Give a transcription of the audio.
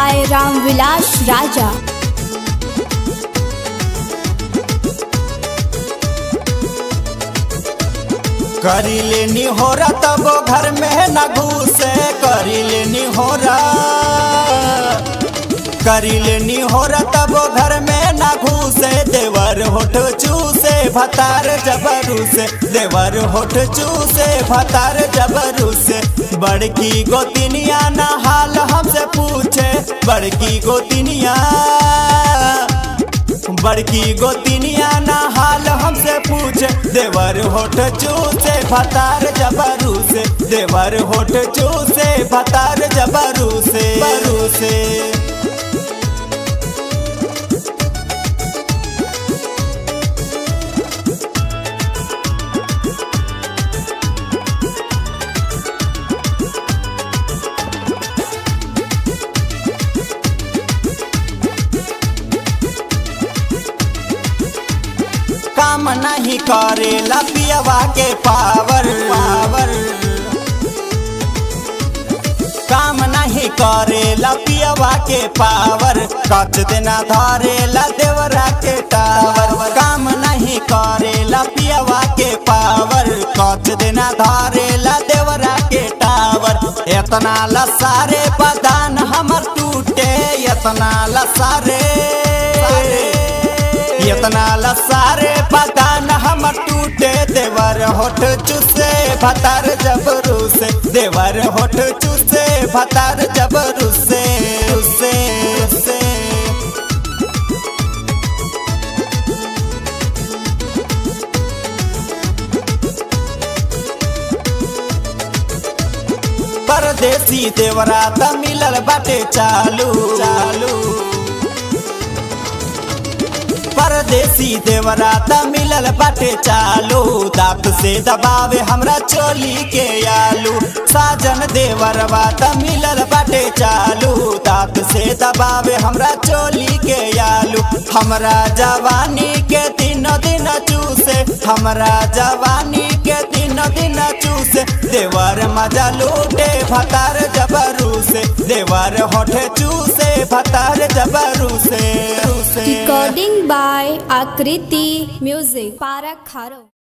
by Ramvilas Raja. करी लेनी हो तब घर में न घुसे करी लेनी हो करी लेनी हो तब घर में न घुसे देवर होठ चूसे भतार जबरू से देवर होठ चूसे भतार जबरू से बड़की गोतिनिया न हाल हमसे पूछे बड़की गोतिनिया बड़की गोतिनिया ना हाल हमसे पूछे देवर होठ चूसे भतार जबरू से देवर होठ चूसे भतार जबरू से बरू से काम नहीं करे लपियवा के पावर पावर काम नहीं करे लपियवा के पावर कच देना धरे ला देवरा के टावर काम नहीं करे लपियवा के पावर कच देना धरे ला देवरा के टावर इतना लसारे बदान हमर टूटे इतना लसारे इतना लसारे पता न हम टूटे देवर होठ चुसे भतार जबरू से देवर होठ चुसे भतार जबरू से से से परदेसी देवरा त मिलल बाटे चालू चालू परदेसी देवरा त मिलल बाटे चालू दांत से दबावे हमरा चोली के आलू साजन देवरवा त मिलल बाटे चालू दांत से दबावे हमरा चोली के आलू हमरा जवानी के दिन दिन चूसे हमरा जवानी के दिन दिन चूसे देवर मजा लूटे भतार जबरू से देवर होठे चूसे भतार जबरू से से Recording by Akriti Music. Parak Kharo.